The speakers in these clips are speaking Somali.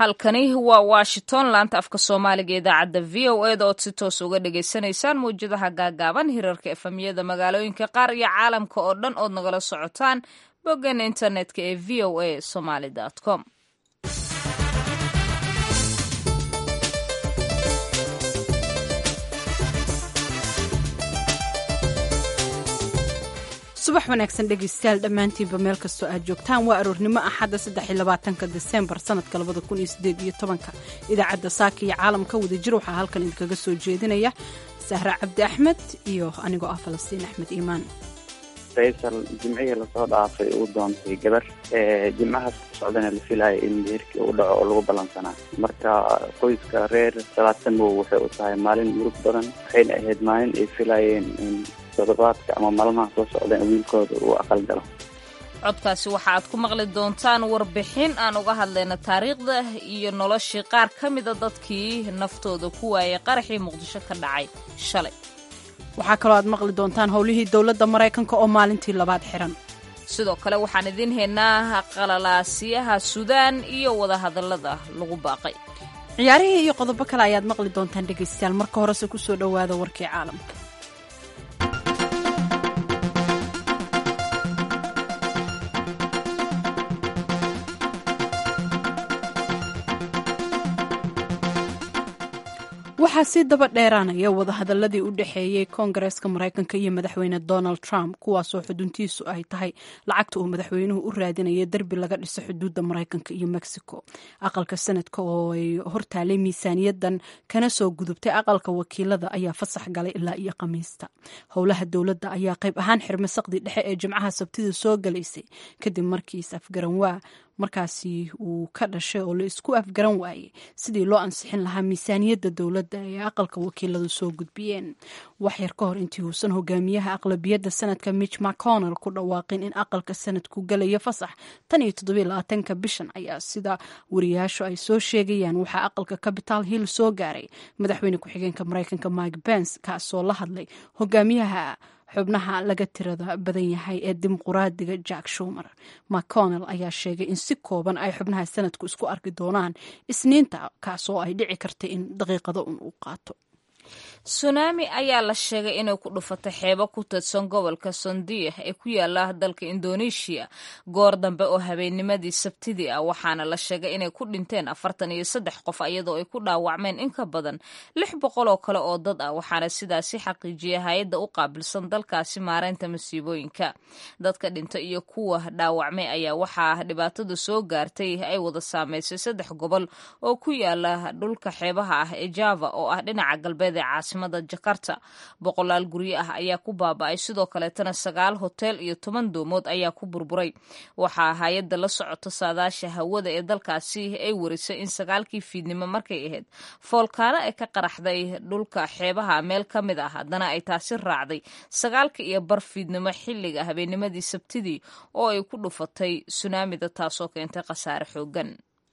halkani waa washington laanta afka soomaaliga idaacadda v o eda ood si toos uga dhagaysanaysaan mawjadaha gaagaaban hirarka efamiyada magaalooyinka qaar iyo caalamka oo dhan ood nagala socotaan boggeena internetka ee v o a somaly com subax wanaagsan dhegaystayaal dhammaantiinba meel kastoo aad joogtaan waa aroornimo axadda saddexiyolabaatanka desembar sanadka labada kun iyo sideed iyo tobanka idaacadda saaka iyo caalamka wadajir waxaa halkan idinkaga soo jeedinaya sahra cabdi axmed iyo anigoo ah falastiin axmed iimaan faysal jimcihii lasoo dhaafay uu doontay gabar jimcahaas ku socdana la filaaya in meherkii uu dhaco oo lagu ballansanaa marka qoyska reer salaadsanmow waxay u tahay maalin murug badan waxayna ahayd maalin ay filaayeen in toddobaadka ama maalmaha soo socdaan wiilkooda uu aqal galo codkaasi waxa aad ku maqli doontaan warbixin aan uga hadlayna taariikhda iyo noloshii qaar ka mida dadkii naftooda ku waayay qaraxii muqdisho ka dhacay shalay waxaa kaloo aad maqli doontaan howlihii dowladda maraykanka oo maalintii labaad xiran sidoo kale waxaan idiin haynaa qalalaasiyaha suudaan iyo wadahadallada lagu baaqay ciyaarihii iyo qodobo kale ayaad maqli doontaan dhegaystayaal marka horese ku soo dhowaada warkii caalamka waxaa sii daba dheeraanaya wadahadaladii u dhexeeyey koongareeska maraykanka iyo madaxweyne donald trump kuwaasoo xuduntiisu ay tahay lacagta uu madaxweynuhu u raadinaya derbi laga dhiso xuduudda maraykanka iyo mexico aqalka sanadka oo ay hortaalay miisaaniyadan kana soo gudubtay aqalka wakiilada ayaa fasax galay ilaa iyo khamiista howlaha dowladda ayaa qayb ahaan xirmay saqdi dhexe ee jimcaha sabtida soo galaysay kadib markiis afgaranwaa markaasi uu ka dhashay oo la isku afgaran waayey sidii loo ansixin lahaa miisaaniyadda dowladda ee aqalka wakiiladu soo gudbiyeen waxyar ka hor intii uusan hogaamiyaha aqlabiyadda sanadka mitch mcconnell ku dhawaaqin in aqalka sanadku galayo fasax tan iyo toddobiyo labaatanka bishan ayaa sida wariyaashu ay soo sheegayaan waxaa aqalka capital hill soo gaaray madaxweyne ku-xigeenka maraykanka mike pence kaasoo la hadlay hogaamiyaha xubnaha laga tirada badan yahay ee dimuquraadiga jack shumer mcconnell ayaa sheegay in si kooban ay xubnaha sanadku isku arki doonaan isniinta kaasoo ay dhici karta in daqiiqado un uu qaato sunaami ayaa la sheegay inay ku dhufatay xeebo ku tirsan gobolka sondiya ee ku yaala dalka indoneeshiya goor dambe oo habeennimadii sabtidii ah waxaana la sheegay inay ku dhinteen afartan iyo saddex qof iyadoo ay ku dhaawacmeen in ka badan lix boqol oo kale oo dad ah waxaana sidaasi xaqiijiyay hay-adda u qaabilsan dalkaasi maareynta masiibooyinka dadka dhinta iyo kuwa dhaawacmay ayaa waxaa dhibaatada soo gaartay ay wada saameysay saddex gobol oo ku yaala dhulka xeebaha ah ee java oo ah dhinaca galbeed ee caasimada jakarta boqolaal guryo ah ayaa ku baaba-ay sidoo kaleetana sagaal hotel iyo toban doomood ayaa ku burburay waxaa hay-adda la socota saadaasha hawada ee dalkaasi ay warisay in sagaalkii fiidnimo markay ahayd foolkaano ay ka qaraxday dhulka xeebaha meel ka mid ah haddana ay taasi raacday sagaalka iyo bar fiidnimo xilliga habeennimadii sabtidii oo ay ku dhufatay sunaamida taasoo keentay khasaare xoogan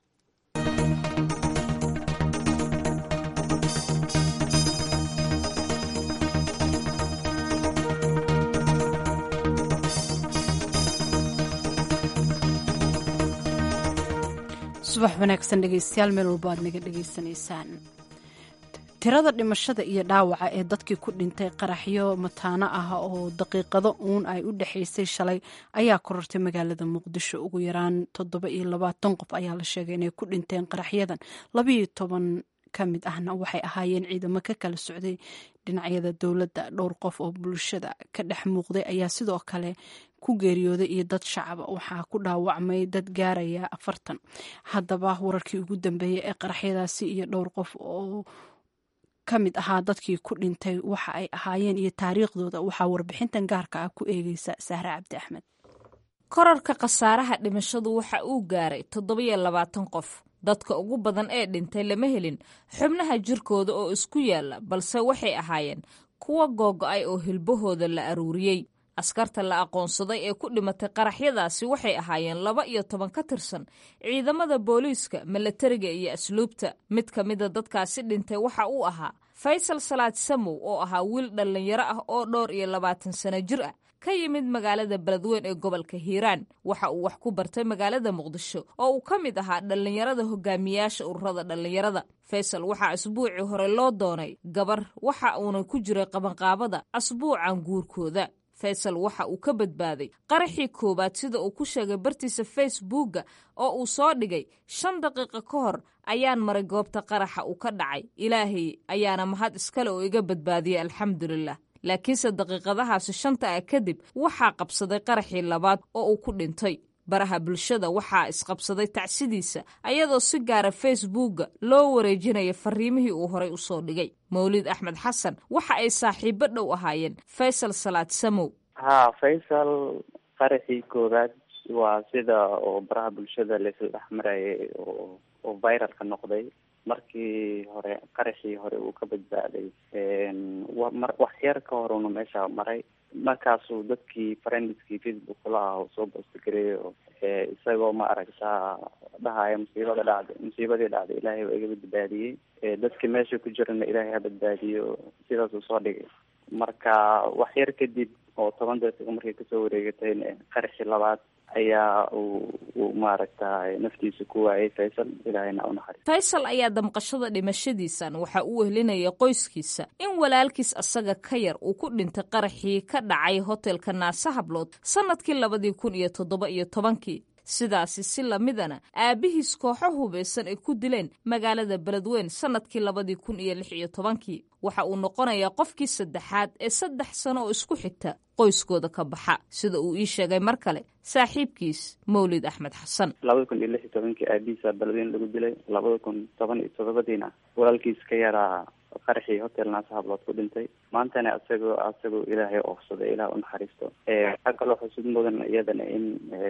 subax wanaagsan dhegaystayaal meel walba aad naga dhegaysanaysaan tirada dhimashada iyo dhaawaca ee dadkii ku dhintay qaraxyo mataano ah oo daqiiqado uun ay u dhexaysay shalay ayaa korortay magaalada muqdisho ugu yaraan toddoba iyo labaatan qof ayaa la sheegay inay ku dhinteen qaraxyadan labayo toban ka mid ahna waxay ahaayeen ciidamo ka kala socday dhinacyada dowladda dhowr qof oo bulshada ka dhex muuqday ayaa sidoo kale ku geeriyooday iyo dad shacaba waxaa ku dhaawacmay dad gaaraya afartan haddaba wararkii ugu dambeeyey ee qaraxyadaasi iyo dhowr qof oo ka mid ahaa dadkii ku dhintay waxa ay ahaayeen iyo taariikhdooda waxaa warbixintan gaarka ah ku eegeysa sahre cabdi axmed korarka khasaaraha dhimashadu waxa uu gaaray toddobiyo labaatan qof dadka ugu badan ee dhintay lama helin xubnaha jirkooda oo isku yaalla balse waxay ahaayeen kuwa googo-ay oo hilbahooda la aruuriyey askarta la aqoonsaday ee ku dhimatay qaraxyadaasi waxay ahaayeen laba iyo toban ka tirsan ciidamada booliiska milatariga iyo asluubta mid ka mida dadkaasi dhintay waxa uu ahaa faysal salaad samow oo ahaa wiil dhallinyaro ah oo dhowr iyo labaatan sano jir ah ka yimid magaalada beledweyn ee gobolka hiiraan waxa uu wax ku bartay magaalada muqdisho oo uu ka mid ahaa dhallinyarada hogaamiyaasha ururada dhallinyarada faysal waxaa asbuucii hore loo doonay gabar waxa uuna ku jiray qabanqaabada asbuucan guurkooda faysal waxa uu ka badbaaday qaraxii koowaad sida uu ku sheegay bartiisa facebookga oo uu soo dhigay shan daqiiqo ka hor ayaan maray goobta qaraxa uu ka dhacay ilaahay ayaana mahad iskale oo iga badbaadiyey alxamdulilah laakiinse daqiiqadahaasi shanta ah kadib waxaa qabsaday qaraxii labaad oo uu ku dhintay baraha bulshada waxaa isqabsaday tacsidiisa ayadoo si gaara facebookga loo wareejinaya fariimihii uu horay usoo dhigay mawlid axmed xasan waxa ay saaxiibo dhow ahaayeen faysal salaad samow ha faysal qaraxii koowaad waa sida oo baraha bulshada laisla dhex marayay oo oo viralka noqday markii hore qaraxii hore uu ka badbaaday mar wax yar ka horuna meesha maray markaasuu dadkii friendskii facebook kula ah oo soo boostigareeyo isagoo ma aragtaa dhahaya musiibada dhacday musiibadii dhacday ilaahay waa iga badbaadiyey dadkii meesha ku jirana ilaahay ha badbaadiyo sidaasuu soo dhigay marka wax yar kadib oo toban daqiiqo markay kasoo wareegatayna qaraxii labaad ayaa uu uu maaragtay naftiisa ku waayay faysal ilaahayna u naxariis faysal ayaa damqashada dhimashadiisan waxa uu wehlinaya qoyskiisa in walaalkiis asaga ka yar uu ku dhintay qaraxii ka dhacay hotelka naase hablood sannadkii labadii kun iyo toddoba iyo tobankii sidaasi si lamidana aabbihiis kooxo hubaysan ay ku dileen magaalada beledweyn sannadkii labadii kun iyo lix iyo tobankii waxa uu noqonayaa qofkii saddexaad ee saddex sano oo isku xigta qoyskooda ka baxa sida uu ii sheegay mar kale saaxiibkiis mawlid axmed xasan labada kun iyo lix iyo tobankii aabihiisa beledweyn lagu dilay labada kun toban iyo toddobadiina walaalkiis ka yaraa qaraxii hotel naasa hablood ku dhintay maantana isagoo isagoo ilaahay oofsaday ilaah unaxariisto waxaa kaloo xusud mudan iyadana in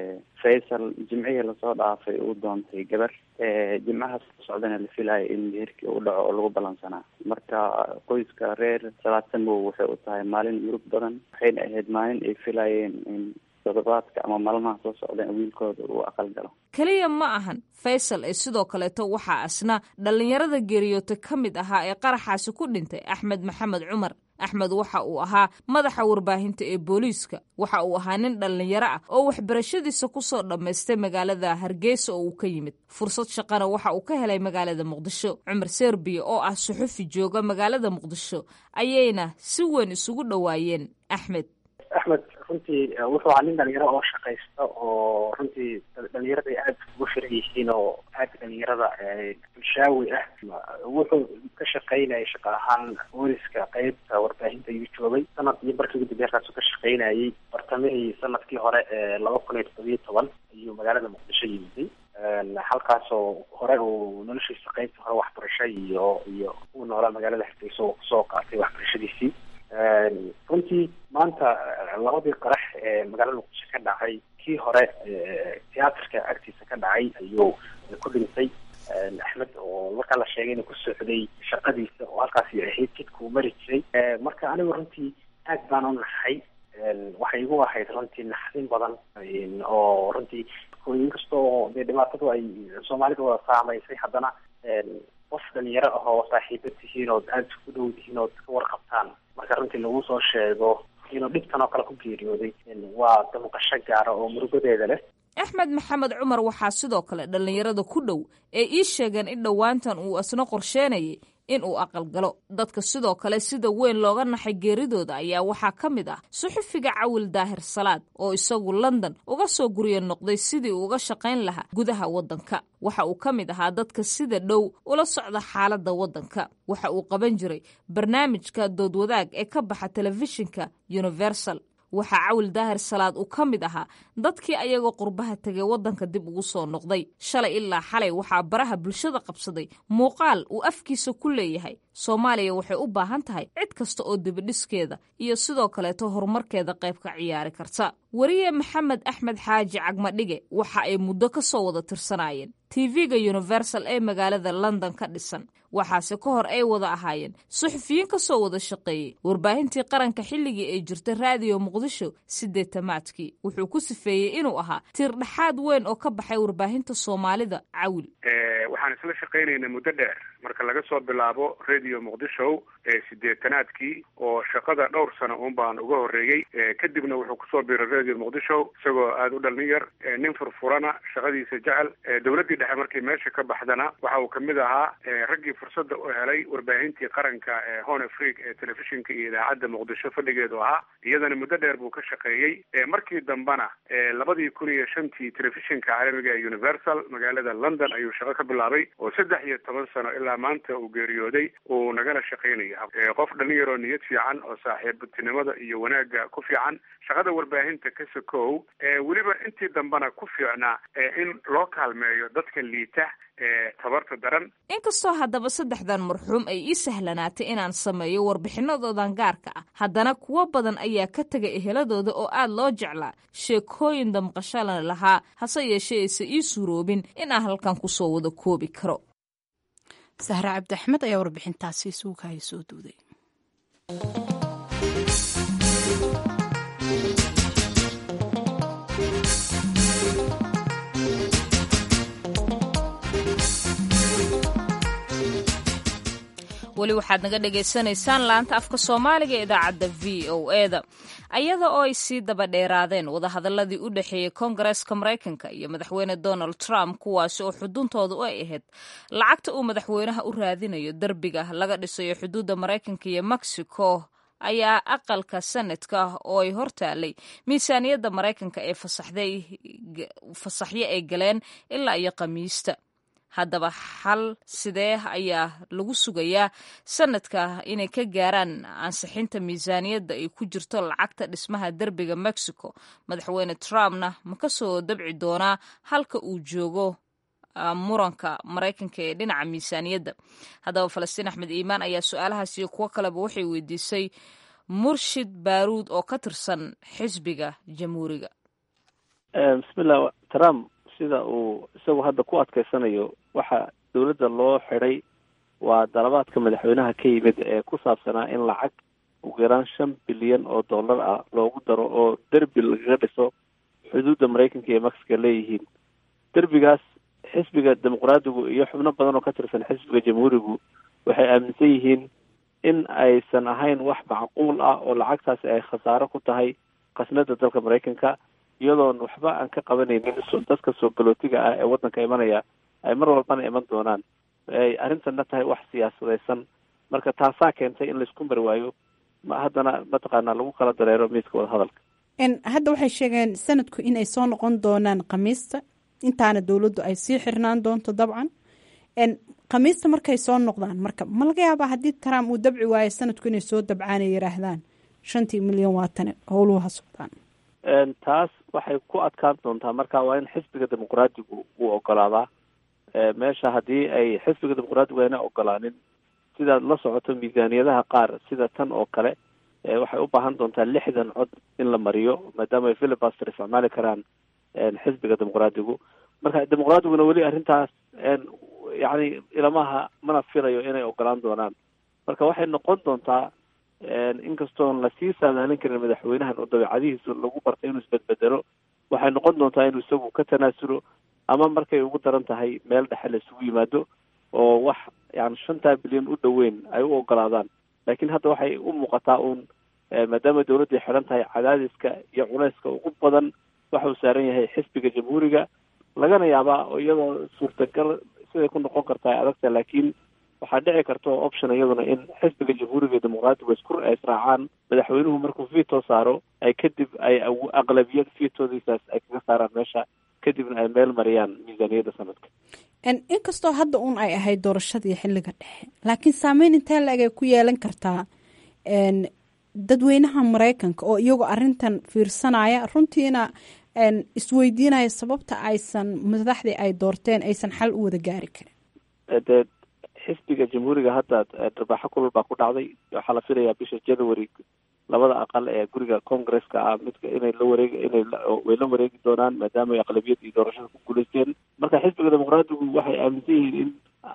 faysal jimcihii lasoo dhaafay uu doontay gabar jimcahaas ku socdana la filayo in meherkii uu dhaco oo lagu balansanaa marka qoyska reer salaadsanmow waxay u tahay maalin murug badan waxayna ahayd maalin ay filayeen in todobaadka ama maalmaha soo socdeen wiilkooda uu aqal galo keliya ma ahan faysal ee sidoo kaleeto waxaa asna dhallinyarada geeriyoota ka mid ahaa ee qaraxaasi ku dhintay axmed maxamed cumar axmed waxa uu ahaa madaxa warbaahinta ee booliiska waxa uu ahaa nin dhallinyaro ah oo waxbarashadiisa ku soo dhammaystay magaalada hargeysa oo uu ka yimid fursad shaqana waxa uu ka helay magaalada muqdisho cumar serbiya oo ah suxufi jooga magaalada muqdisho ayayna si weyn isugu dhowaayeen axmed axmed runtii wuxuu ahaa nin dhalinyaro oo shaqaysta oo runtii dhalinyarada ay aada ugu firan yihiin oo aada dhalinyarada bulshaawi ah wuxuu ka shaqaynayay shaqa ahaan booliska qeybta warbaahinta ayuu joogay sanad iyo barkii ugu dambeya halkaasuu ka shaqaynayay bartamihii sanadkii hore ee laba kun iyo toddobiyo toban ayuu magaalada muqdisho yimiday halkaasoo hore uu noloshiisa qeybta hore waxbarasho iyo iyo uu noolaa magaalada hargeysa oo kusoo qaatay waxbarashadiisii runtii maanta labadii qarax ee magaalada muqdisho ka dhacay kii hore tiyaatarka agtiisa ka dhacay ayuu ku dhintay axmed oo markaa la sheegay inuu ku socday shaqadiisa oo halkaasi ahayd jidka uu mari jiray marka anigu runtii aad baan u naxay waxay igu ahayd runtii naxdin badan oo runtii inkastoo dee dhibaatadu ay soomaalida wada saamaysay haddana qof dhalinyaro ah oo saaxiibo tihiin ood aada isku dhow tihiin ood ka warqabtaan marka runtii lagu soo sheego inuu dhibtan oo kale ku geeriyooday waa damqasho gaara oo murugadeeda leh axmed maxamed cumar waxaa sidoo kale dhallinyarada ku dhow ee ii sheegeen in dhowaantan uu isna qorsheenayay in uu aqalgalo dadka sidoo kale sida weyn looga naxay geeridooda ayaa waxaa ka mid ah suxufiga cawil daahir salaad oo isagu london uga soo gurya noqday sidii uu uga shaqayn lahaa gudaha waddanka waxa uu ka mid ahaa dadka sida dhow ula socda xaaladda waddanka waxa uu qaban jiray barnaamijka doodwadaag ee ka baxa telefishinka universal waxaa cawil daahir salaad uu ka mid ahaa dadkii ayagoo qurbaha tegay waddanka dib ugu soo noqday shalay ilaa xalay waxaa baraha bulshada qabsaday muuqaal uu afkiisa ku leeyahay soomaaliya waxay u baahan tahay cid kasta oo dibidhiskeeda iyo sidoo kaleeto horumarkeeda qayb ka ciyaari karta weriye maxamed axmed xaaji cagmadhige waxa ay muddo ka soo wada tirsanaayeen tv-ga universal ee magaalada london ka dhisan waxaase ka hor ay wada ahaayeen suxufiyiin ka soo wada shaqeeyey warbaahintii qaranka xilligii ay jirtay raadiyo muqdisho sideetamaadkii wuxuu ku sifeeyey inuu ahaa tiir dhexaad weyn oo ka baxay warbaahinta soomaalida cawil waxaan isla shaqaynaynay muddo dheer marka laga soo bilaabo radio muqdisho ee sideetanaadkii oo shaqada dhowr sano uun baan uga horreeyey kadibna wuxuu kusoo biiray radio muqdisho isagoo aada u dhalin yar nin furfurana shaqadiisa jecel dowladdii dhexe markii meesha ka baxdana waxa uu kamid ahaa raggii fursadda u helay warbaahintii qaranka ee hon afrique ee telefishinka iyo idaacadda muqdisho fadhigeedu ahaa iyadana muddo dheer buu ka shaqeeyey markii dambena labadii kun iyo shantii telefishinka caalamiga ee universal magaalada london ayuu shaqo ka bilaabay oo saddex iyo toban sano ilaa maanta uu geeriyooday uu nagala shaqaynaya qof dhalin yaroo niyad fiican oo saaxiibtinimada iyo wanaagga ku fiican shaqada warbaahinta ka sokow weliba intii dambena ku fiicnaa in loo kaalmeeyo dadka liita ee tabarta daran inkastoo haddaba saddexdan marxuum ay ii sahlanaatay inaan sameeyo warbixinadoodan gaarka ah haddana kuwo badan ayaa ka tegay eheladooda oo aad loo jeclaa sheekooyin damqashalana lahaa hase yeeshee aysa ii suuroobin in aan halkan kusoo wada koobi karo sahre cabdi axmed ayaa warbixintaasi suugahaya soo duuday weli waxaad naga dhagaysanaysaan laanta afka soomaaliga ee idaacadda v o eda ayada oo ay sii daba dheeraadeen wadahadaladii u dhexeeyey koongareeska maraykanka iyo madaxweyne donald trump kuwaasi oo xuduntoodu ay ahayd lacagta uu madaxweynaha u raadinayo derbiga laga dhisayo xuduudda maraykanka iyo mexico ayaa aqalka sanadka oo ay hortaalay miisaaniyadda maraykanka ee fasaxyo ay galeen ilaa iyo khamiista haddaba xal sidee ayaa lagu sugayaa sanadka inay ka gaaraan ansixinta miisaaniyadda ay ku jirto lacagta dhismaha derbiga mexico madaxweyne trumpna ma ka soo dabci doonaa halka uu joogo muranka maraykanka ee dhinaca miisaaniyadda haddaba falastiin axmed iimaan ayaa su-aalahaas iyo kuwo kaleba waxay weydiisay murshid baaruud oo ka tirsan xisbiga jamhuuriga bismillah trump sida uu isagu hadda ku adkaysanayo waxa dowladda loo xidhay waa dalabaadka madaxweynaha ka yimid ee ku saabsanaa in lacag ugu yaraan shan bilyan oo dollar ah loogu daro oo derbi lagaga dhiso xuduudda maraykanka iyo mexico leeyihiin derbigaas xisbiga dimuqraadigu iyo xubno badan oo ka tirsan xisbiga jamhuurigu waxay aaminsan yihiin in aysan ahayn wax macquul ah oo lacagtaasi ay khasaaro ku tahay khasnada dalka maraykanka iyadoon waxba aan ka qabanaynin dadka soo galootiga ah ee waddanka imanaya ay mar walbana iman doonaan ay arrintanna tahay wax siyaasadaysan marka taasaa keentay in laisku mari waayo haddana mataqaanaa lagu kala dareero miiska wadahadalka hadda waxay sheegeen sanadku inay soo noqon doonaan khamiista intaana dowladdu ay sii xirnaan doonto dabcan khamiista markay soo noqdaan marka ma laga yaabaa haddii trump uu dabci waayo sanadku inay soo dabcaan ay yidhaahdaan shantii milyan waatane howluhu ha socdaan taas waxay ku adkaan doontaa marka waa in xisbiga dimuqraadigu uu ogolaadaa meesha haddii ay xisbiga dimuqraadigu ayna ogolaanin sidaad la socoto miisaaniyadaha qaar sida tan oo kale waxay u baahan doontaa lixdan cod in la mariyo maadaama ay filibaster isticmaali karaan xisbiga dimuqraadigu marka dimuqraadiguna weli arrintaas yacni ilamaha mana filayo inay ogolaan doonaan marka waxay noqon doontaa inkastoon lasii saadaalin karin madaxweynahan oo dabeecadihiisa lagu bartay inuu isbedbedelo waxay noqon doontaa inuu isagu ka tanaasulo ama markay ugu daran tahay meel dhexe la isugu yimaado oo wax yani shantaa bilyan u dhoweyn ay u ogolaadaan laakiin hadda waxay u muuqataa uun maadaama dowladday xidhan tahay cadaadiska iyo culayska ugu badan waxa uu saaran yahay xisbiga jamhuuriga lagana yaabaa oo iyadoo suurtagal siday ku noqon kartaa ay adagta laakiin waxaa dhici karta oo option iyaduna in xisbiga jamhuuriga iyo dimuqraadigu isku israacaan madaxweynuhu markuu veto saaro ay kadib ay aqlabiyad vetodiisaas ay kaga saaraan meesha kadibna ay meel mariyaan miisaaniyadda sanadka inkastoo hadda uun ay ahayd doorashadii xilliga dhexe laakiin saameyn intee la-eg ay ku yeelan kartaa dadweynaha maraykanka oo iyagoo arintan fiirsanaya runtiina isweydiinaya sababta aysan madaxdii ay doorteen aysan xal u wada gaari karin dee xisbiga jamhuuriga hadda dharbaaxo kulal baa ku dhacday waxaa la filayaa bisha january labada aqal ee guriga congresska ah midka inay la wareeg inay way la wareegi doonaan maadaama ay aqlabiyad iyo doorashada ku guulaysteen marka xisbiga dimuqraadigu waxay aaminsan yihiin in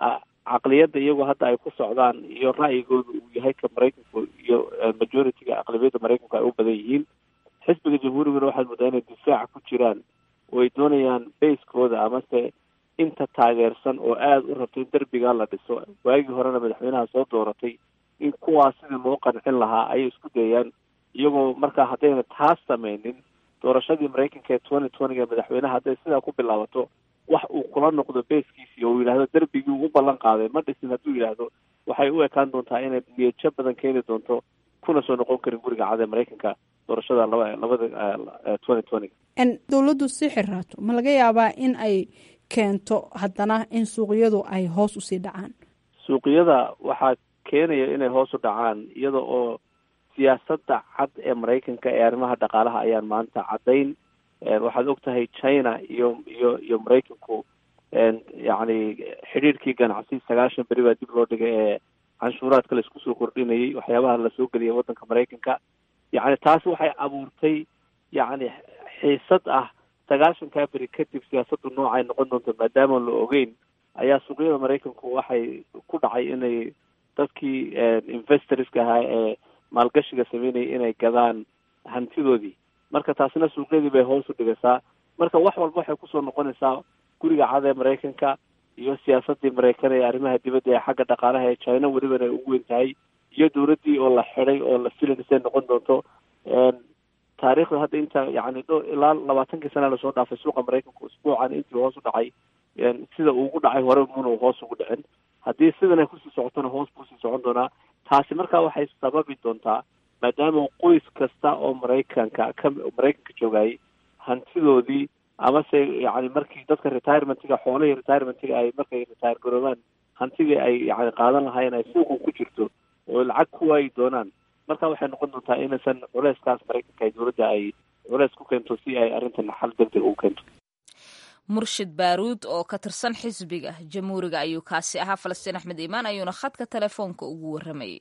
caqliyadda iyagoo hadda ay ku socdaan iyo ra'yigooda uu yahay ka maraykanku iyo majority-ga aqlabiyadda maraykanku ay u badan yihiin xisbiga jamhuuriguna waxaad moodaa inay difaaca ku jiraan oo ay doonayaan baskooda amase inta taageersan oo aada u rabto in derbigaa la dhiso waagii horena madaxweynaha soo dooratay in kuwaas sidii loo qancin lahaa ayay isku dayayaan iyagoo markaa haddayna taas sameynin doorashadii maraykanka ee twenty twentyga madaxweynaha hadday sidaa ku bilaabato wax uu kula noqdo beeskiisii oo uu yidhahdo derbigii uu u ballan qaaday ma dhisin hadduu yidhaahdo waxay u ekaan doontaa inay niyajo badan keeni doonto kuna soo noqon karin guriga cad ee maraykanka doorashada laba labada twenty twentyga dowladdu si xiraato ma laga yaabaa in ay keento haddana in suuqyadu ay hoos usii dhacaan suuqyada waxaa keenaya inay hoos u dhacaan iyada oo siyaasadda cad ee maraykanka ee arrimaha dhaqaalaha ayaan maanta caddayn waxaad og tahay china iyo iyo iyo maraykanku yacni xidhiirkii ganacsi sagaashan beri baa dib loo dhigay ee canshuuraadka laisku soo kordhinayay waxyaabaha lasoo geliyay waddanka maraykanka yacni taasi waxay abuurtay yacni xiisad ah sagaashankaa beri kadib siyaasaddu noocay noqon doonto maadaama la ogeyn ayaa suuqyada maraykanku waxay ku dhacay inay dadkii investorska ahaa ee maalgashiga sameynayay inay gadaan hantidoodii marka taasina suuqyadii bay hoos u dhigaysaa marka wax walba waxay kusoo noqonaysaa guriga cad ee maraykanka iyo siyaasadii maraykan ee arrimaha dibadda ee xagga dhaqaalaha ee china welibana ay ugu weyn tahay iyo dowladdii oo la xidhay oo la filaysay noqon doonto taariikhda hadda inta yani dho ilaa labaatankii sana lasoo dhaafay suuqa maraykanku isbuucan intii hoos u dhacay sida uu ugu dhacay hore muna hoos ugu dhicin haddii sidan ay kusii socotona hoos buu sii socon doonaa taasi markaa waxay sababi doontaa maadaama qoys kasta oo maraykanka ka maraykanka joogayay hantidoodii amase yani markii dadka retirementiga xoolihii retirementiga ay markay retire garoobaan hantigii ay yani qaadan lahaayeen ay suuqa ku jirto oo lacag ku waayi doonaan marka waxay noqon doontaa inaysan culeyskaas maraykanka ay dowladda ay culeys ku keento si ay arrintan xal degdeg ugu keento murshid baaruud oo ka tirsan xisbiga jamhuuriga ayuu kaasi ahaa falastiin axmed iimaan ayuuna khadka telefoonka ugu warramayay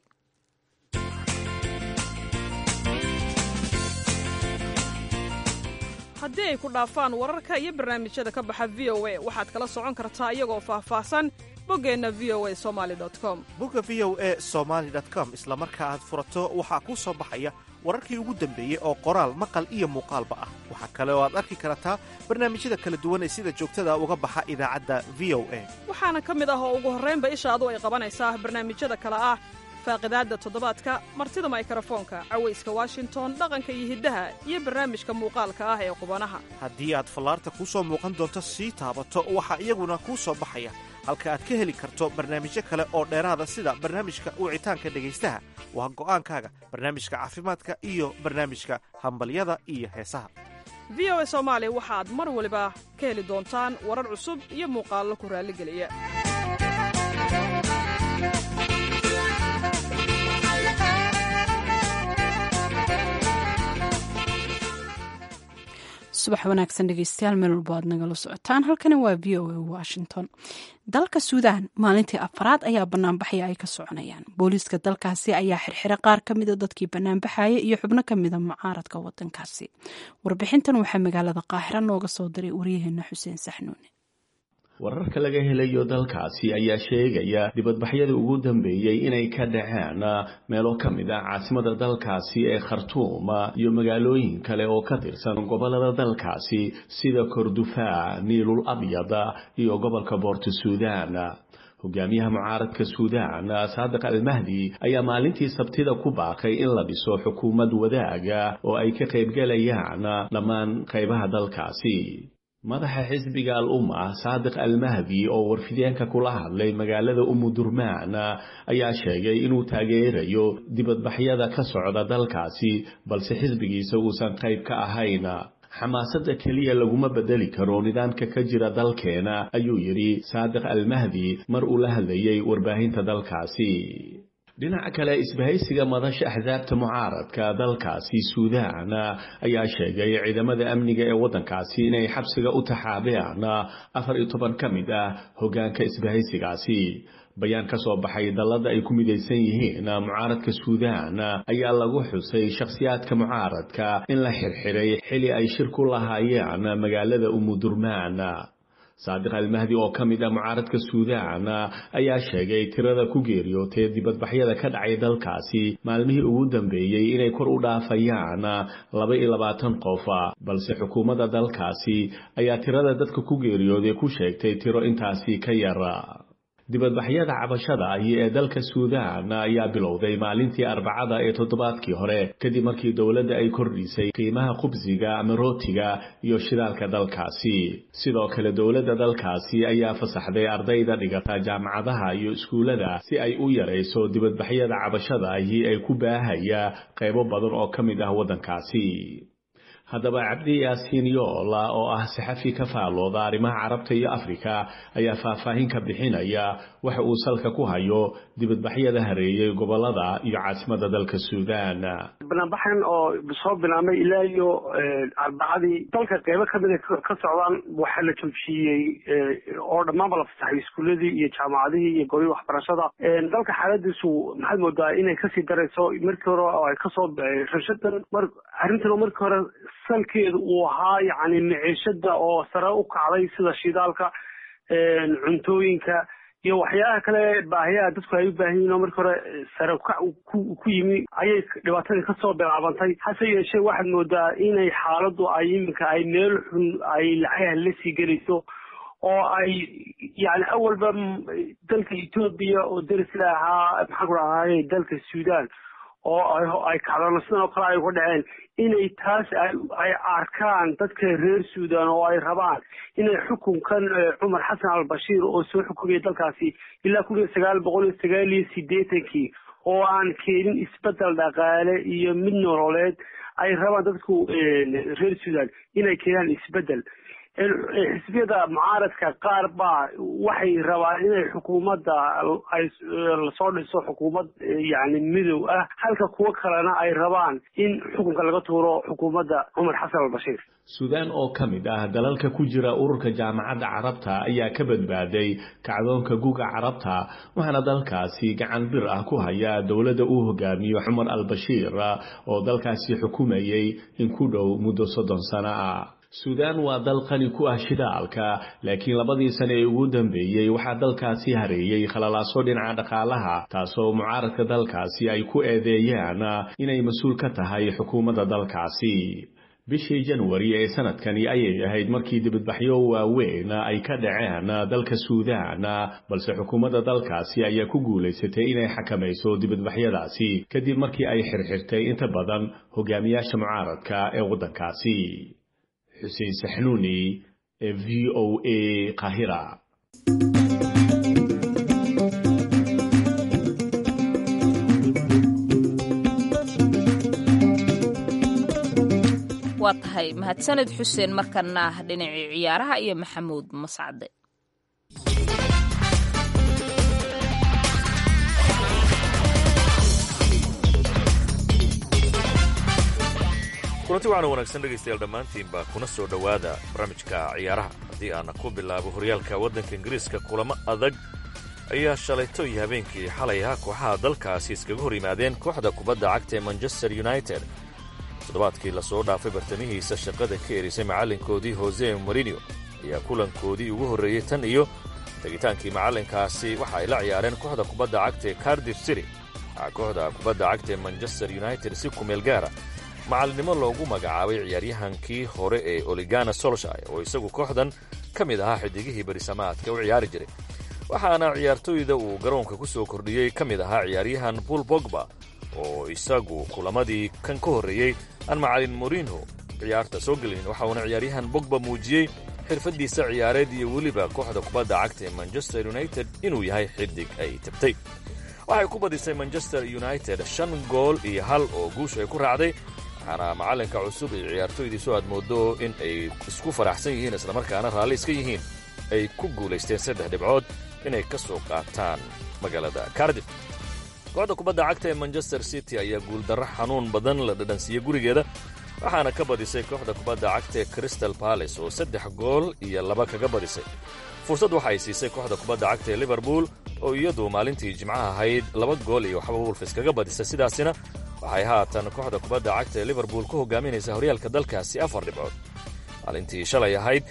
haddii ay ku dhaafaan wararka iyo barnaamijyada ka baxa v o a waxaad kala socon kartaa iyagoo faahfaahsan boggeenna v o a somali com bogga v o a somaali com isla marka aad furato waxaa kuu soo baxaya wararkii ugu dambeeyey oo qoraal maqal iyo muuqaalba ah waxaa kale oo aad arki kartaa barnaamijyada kala duwan ee sida joogtada uga baxa idaacadda v o a waxaana ka mid ah oo ugu horraynba ishaadu ay qabanaysaa barnaamijyada kale ah faaqidaadda toddobaadka martida maykarafoonka cawayska washington dhaqanka iyo hiddaha iyo barnaamijka muuqaalka ah ee qubanaha haddii aad fallaarta kuu soo muuqan doonto sii taabato waxaa iyaguna kuu soo baxaya halka aad ka heli karto barnaamijyo kale oo dheeraada sida barnaamijka wicitaanka dhegaystaha waa go'aankaaga barnaamijka caafimaadka iyo barnaamijka hambalyada iyo heesaha v o a soomaali waxaad mar waliba ka heli doontaan warar cusub iyo muuqaallo ku raalligeliya subax wanaagsan dhegeystayaal meel walbo aad nagala socotaan halkani waa v o a washington dalka suudaan maalintii afaraad ayaa banaanbaxaya ay ka soconayaan booliiska dalkaasi ayaa xirxira qaar ka mida dadkii banaanbaxaya iyo xubno ka mida mucaaradka wadankaasi warbixintan waxaa magaalada qaahira nooga soo diray waryaheena xuseen saxnuune wararka laga helayo dalkaasi ayaa sheegaya dibadbaxyadii ugu dambeeyey inay ka dhaceen meelo ka mid ah caasimada dalkaasi ee khartuum iyo magaalooyin kale oo ka tirsan gobolada dalkaasi sida kordufaa niilul abyada iyo gobolka boorto suudaan hogaamiyaha mucaaradka suudaan saadiq almahdi ayaa maalintii sabtida ku baaqay in la dhiso xukuumad wadaaga oo ay ka qaybgalayaan dhammaan qaybaha dalkaasi madaxa xisbiga al umma saadiq almahdi oo warfideenka kula hadlay magaalada umudurmaan ayaa sheegay inuu taageerayo dibadbaxyada ka socda dalkaasi balse xisbigiisa uusan qayb ka ahayn xamaasadda keliya laguma bedeli karo nidaamka ka jira dalkeena ayuu yidhi saadiq almahdi mar uu la hadlayay warbaahinta dalkaasi dhinaca kale isbahaysiga madasha axsaabta mucaaradka dalkaasi suudaan ayaa sheegay ciidamada amniga ee waddankaasi inay xabsiga u taxaabeen afar iyo toban ka mid ah hoggaanka isbahaysigaasi bayaan ka soo baxay dallada ay ku midaysan yihiin mucaaradka suudaan ayaa lagu xusay shakhsiyaadka mucaaradka in la xirxiray xili ay shir ku lahaayeen magaalada umudurmaan saadiq almahdi oo ka mid ah mucaaradka suudaan ayaa sheegay tirada ku geeriyootay dibadbaxyada ka dhacay dalkaasi maalmihii ugu dambeeyey inay kor u dhaafayaan laba iyo labaatan qof balse xukuumadda dalkaasi ayaa tirada dadka ku geeriyooday ku sheegtay tiro intaasi ka yar dibadbaxyada cabashada ahi ee dalka suudaan ayaa bilowday maalintii arbacada ee toddobaadkii hore kadib markii dowladda ay kordhisay qiimaha khubsiga ama rootiga iyo shidaalka dalkaasi sidoo kale dowladda dalkaasi ayaa fasaxday ardayda dhigata jaamacadaha iyo iskuullada si ay u yarayso dibadbaxyada cabashada ahi ee ku baahaya qaybo badan oo ka mid ah waddankaasi haddaba cabdi yaasiin yoola oo ah saxafi ka faalooda arrimaha carabta iyo afrika ayaa faahfaahin ka bixinaya waxa uu salka ku hayo dibadbaxyada hareeyey gobolada iyo caasimada dalka suudaan banaanbaxan oo soo bilaabmay ilaa iyo arbacadii dalka qeybo kamida ka socdaan waxaa la joojiyey oo dhammaanba la fasaxay iskuuladii iyo jaamacadihii iyo goobihii waxbarashada dalka xaaladiisu maxaad moodaa inay kasii darayso markii hore oo ay kasoo rashadan mar arrintan markii hore salkeedu uu ahaa yacni miciishada oo sare u kacday sida shidaalka cuntooyinka iyo waxyaalaha kale baahiyaha dadku ay u baahan yihin oo markii hore sare ukac ku yimi ayay dhibaatadii kasoo bilaabantay hase yeeshee waxaad moodaa inay xaaladdu ay iminka ay meel xun ay lacagaha la sii gelayso oo ay yani awalba dalka etoobiya oo derisla ahaa maxaan ku dhahay dalka suudaan oo ay kacdano sidan oo kale ay uga dhaceen inay taas ay arkaan dadka reer suudan oo ay rabaan inay xukunkan cumar xasan albashiir oo soo xukumaya dalkaasi ilaa kun iyo sagaal boqol iyo sagaal iyo sideetankii oo aan keenin isbedel dhaqaale iyo mid nololeed ay rabaan dadku reer suudan inay keenaan isbedel xisbiyada mucaaradka qaar baa waxay rabaan inay xukuumadda ay lasoo dhiso xukuumad yani midow ah halka kuwo kalena ay rabaan in xukunka laga tuuro xukuumadda cumar xasan albashiir suudaan oo ka mid ah dalalka ku jira ururka jaamacadda carabta ayaa ka badbaaday kacdoonka guga carabta waxaana dalkaasi gacan bir ah ku haya dowladda uu hogaamiyo cumar albashiir oo dalkaasi xukumayay in ku dhow muddo soddon sano ah suudaan waa dal qani ku ah shidaalka laakiin labadii sane ee ugu dambeeyey waxaa dalkaasi hareeyey khalalaaso dhinaca dhaqaalaha taasoo mucaaradka dalkaasi ay ku eedeeyaan inay mas-uul ka tahay xukuumadda dalkaasi bishii janwari ee sanadkani ayay ahayd markii dibadbaxyo waaweyn ay ka dhaceen dalka suudaan balse xukuumadda dalkaasi ayaa ku guulaysatay inay xakamayso dibadbaxyadaasi kadib markii ay xirxirtay inta badan hogaamiyaasha mucaaradka ee waddankaasi xuseen saxnuuni ee v o a qahira waa tahay mahadsaned xuseen markana ah dhinacii ciyaaraha iyo maxamuud mascade kulanti waxaana wanaagsan dhegaystayaal dhammaantiinba kuna soo dhowaada barnaamijka ciyaaraha haddii aana ku bilaabo horyaalka waddanka ingiriiska kulamo adag ayaa shalayto iyo habeenkii xalay ahaa kooxaha dalkaasi iskaga hor yimaadeen kooxda kubadda cagta ee manchester united toddobaadkii lasoo dhaafay bartamihiisa shaqada ka erisay macallinkoodii hose marino ayaa kulankoodii ugu horreeyey tan iyo tegitaankii macallinkaasi waxa ay la ciyaareen kooxda kubadda cagta ee cardif city waxaa kooxda kubadda cagta ee manchester united si kumeel gaara macalinimo loogu magacaabay ciyaaryahankii hore ee oligana solshire oo isagu kooxdan ka mid ahaa xidigihii berisamaadka u ciyaari jiray waxaana ciyaartooyda uu garoonka ku soo kordhiyey ka mid ahaa ciyaaryahan bul bogba oo isagu kulamadii kan ka horreeyey aan macalin morinho ciyaarta soo gelin waxa uuna ciyaaryahan bogba muujiyey xirfaddiisa ciyaareed iyo weliba kooxda kubadda cagta ee manchester united inuu yahay xidig ay tabtay waxay ku badisay manchester united shan gool iyo hal oo guush ay ku raacday waxaana macallinka cusub iyo ciyaartooydiisu aad mooddo in ay isku faraxsan yihiin islamarkaana raalli iska yihiin ay ku guulaysteen saddex dhibcood inay ka soo qaataan magaalada cardif kooxda kubadda cagta ee manchester city ayaa guuldarro xanuun badan la dhadhansiiyey gurigeeda waxaana ka badisay kooxda kubadda cagta ee crystal balace oo saddex gool iyo laba kaga badisay fursad waxa ay siisay kooxda kubadda cagta ee liverpool oo iyadu maalintii jimcaha ahayd laba gool iyo waxba wolfis kaga badisay sidaasina waxay haatan kooxda kubadda cagta ee liverpool ku hogaaminaysaa horyaalka dalkaasi afar dhibcood maalintii shalay ahayd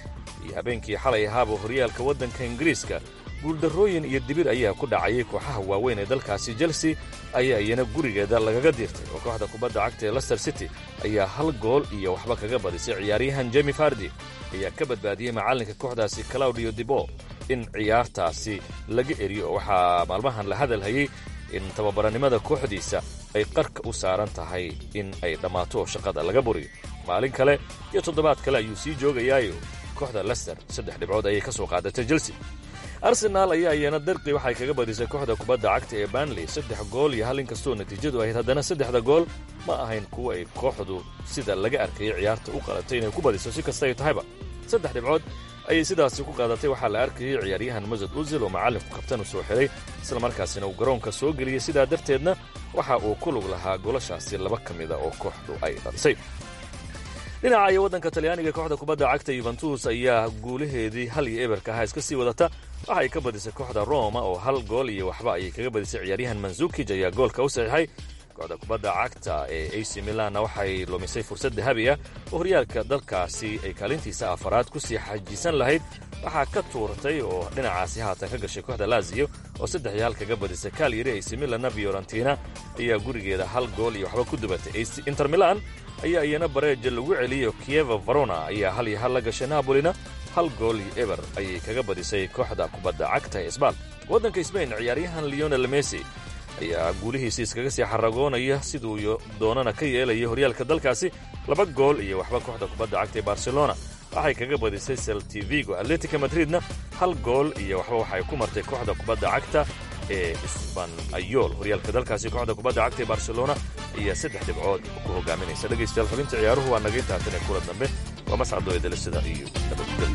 iyo habeenkii xalay ahaaba horyaalka waddanka ingiriiska guuldarrooyin iyo dibir ayaa ku dhacayay kooxaha waaweyn ee dalkaasi chelsea ayaa iyana gurigeeda lagaga diirtay oo kooxda kubadda cagta ee lester city ayaa hal gool iyo waxba kaga badisay ciyaaryahan jemi fardi ayaa ka badbaadiyey macallinka kooxdaasi claudio dibo in ciyaartaasi laga eriyo oo waxaa maalmahan la hadal hayey in tababaranimada kooxdiisa ay qarka u saaran tahay in ay dhammaato oo shaqada laga buriyo maalin kale iyo toddobaad kale ayuu sii joogayaayo kooxda lester saddex dhibcood ayay ka soo qaadatay chelsea arsenaal ayaa iyana darqi waxay kaga badisay kooxda kubadda cagta ee banley saddex gool iyo hal inkastoo natiijadu ahayd haddana saddexda gool ma ahayn kuwa ay kooxdu sida laga arkayay ciyaarta u qalatay inay ku badiso si kasta ay tahayba saddex dhibcood ayay sidaasi ku qaadatay waxaa la arkayay ciyaaryahan masad uzil oo macallinku kabtan u soo xidhay islamarkaasina uu garoonka soo geliyey sidaa darteedna waxa uu ku lug lahaa golashaasi laba ka mida oo kooxdu ay dhalisay dhinaca iyo waddanka talyaaniga kooxda kubadda cagta yuventus ayaa guulaheedii hal iyo eberka ahaa iska sii wadata waxay ka badisay kooxda roma oo hal gool iyo waxba ayay kaga badisay ciyaaryahan manzukij ayaa goolka u saxiixay kooxda kubadda cagta ee ac milanna waxay lumisay fursad dahabi ah oo horyaalka dalkaasi ay kaalintiisa afaraad ku sii xajiisan lahayd waxaa ka tuurtay oo dhinacaasi haatan ka gashay kooxda laziyo oo saddex iyo hal kaga badisay kaalyari ac milanna fiorentina ayaa gurigeeda hal gool iyo waxba ku dubatay inter milan ayaa iyana bareeja lagu celiyo kieva varona ayaa hal iyo hal la gashay nabolina hal gool iyo eber ayay kaga badisay kooxda kubadda cagta ee sbaal waddanka sbain ciyaaryahan leonel messi ayaa guulihiisi iskaga sii xaragoonaya siduu doonana ka yeelaya horyaalka dalkaasi laba gool iyo waxba kooxda kubadda cagta ee barcelona waxay kaga badisay seltivigo atletica madridna hal gool iyo waxba waxay ku martay kooxda kubadda cagta ee sbanayol horyaalka dalkaasi kooxda kubadda cagta ee barcelona ayaa saddex dhibcood ku hogaaminaysa dhegaystayaal xubinta ciyaaruhu waa naga intaatan ee kula dambe waa mascado eedelisada iyo nabadgel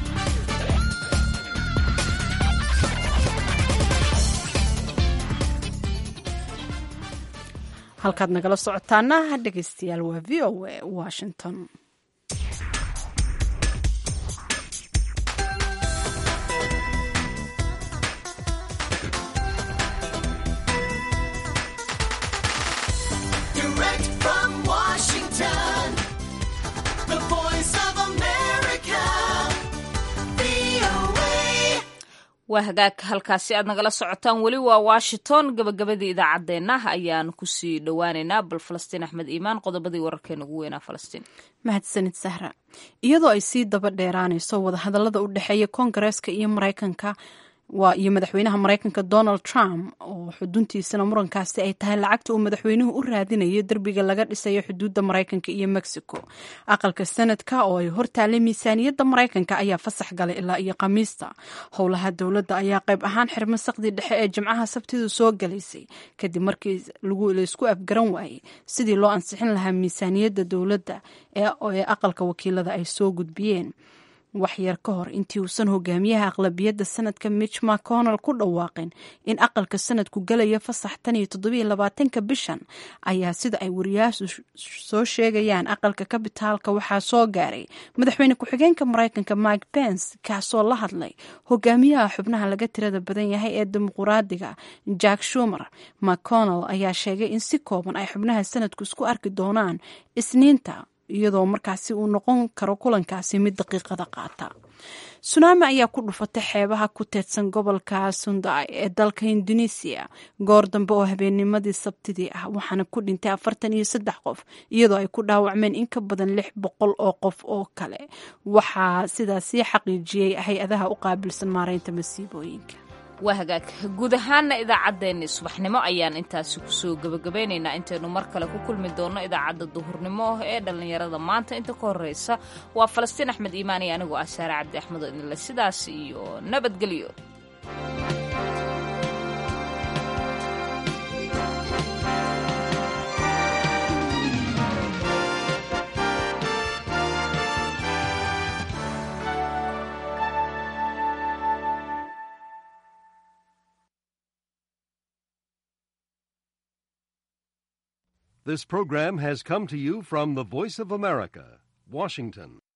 halkaad nagala socotaana dhegaystayaal waa v o a washington waa hagaag halkaasi aad nagala socotaan weli waa washington gabagabadii idaacaddeenna ayaan kusii dhowaaneynaa bal falastiin axmed iimaan qodobadii wararkeena ugu weynaa falastiin mahadsanid sahra iyadoo ay sii daba dheeraanayso wadahadallada u dhexeeya koongareeska iyo maraykanka waa iyo madaxweynaha maraykanka donald trump oo xuduntiisana murankaasi ay tahay lacagta uu madaxweynuhu u raadinayo derbiga laga dhisayo xuduudda maraykanka iyo mexico aqalka sanadka oo ay hortaalay miisaaniyadda maraykanka ayaa fasax galay ilaa iyo khamiista howlaha dowladda ayaa qayb ahaan xirmo saqdii dhexe ee jimcaha sabtidu soo galaysay kadib markii laysku afgaran waayey sidii loo ansixin lahaa miisaaniyadda dowladda ee aqalka wakiilada ay soo gudbiyeen waxyar ka hor intii uusan hogaamiyaha aqlabiyadda sanadka mitch mcconnell ku dhawaaqin in aqalka sanadku galaya fasax tan iyo toddobiyo labaatanka bishan ayaa sida ay wariyaashu soo sheegayaan aqalka kabitaalka waxaa soo gaaray madaxweyne ku-xigeenka maraykanka mike pence kaasoo la hadlay hogaamiyaha xubnaha laga tirada badan yahay ee dimuquraadiga jack shumer mcconnell ayaa sheegay in si kooban ay xubnaha sanadku isku arki doonaan isniinta iyadoo markaasi uu noqon karo kulankaasi mid daqiiqada qaata sunaami ayaa ku dhufatay xeebaha ku teedsan gobolka sundai ee dalka indonesiya goor dambe oo habeennimadii sabtidii ah waxaana ku dhintay afartan iyo saddex qof iyadoo ay ku dhaawacmeen in ka badan lix boqol oo qof oo kale waxaa sidaasii xaqiijiyey hay-adaha u qaabilsan maareynta masiibooyinka waa hagaag guud ahaana idaacaddeenni subaxnimo ayaan intaasi kusoo gebagabeynaynaa intaynu mar kale ku kulmi doonno idaacadda duhurnimo ee dhallinyarada maanta inta ka horreysa waa falastiin axmed iimaan iyo anigoo ah saare cabdi axmed oo idinle sidaas iyo nabadgelyo This program has come to you from the Voice of America, Washington.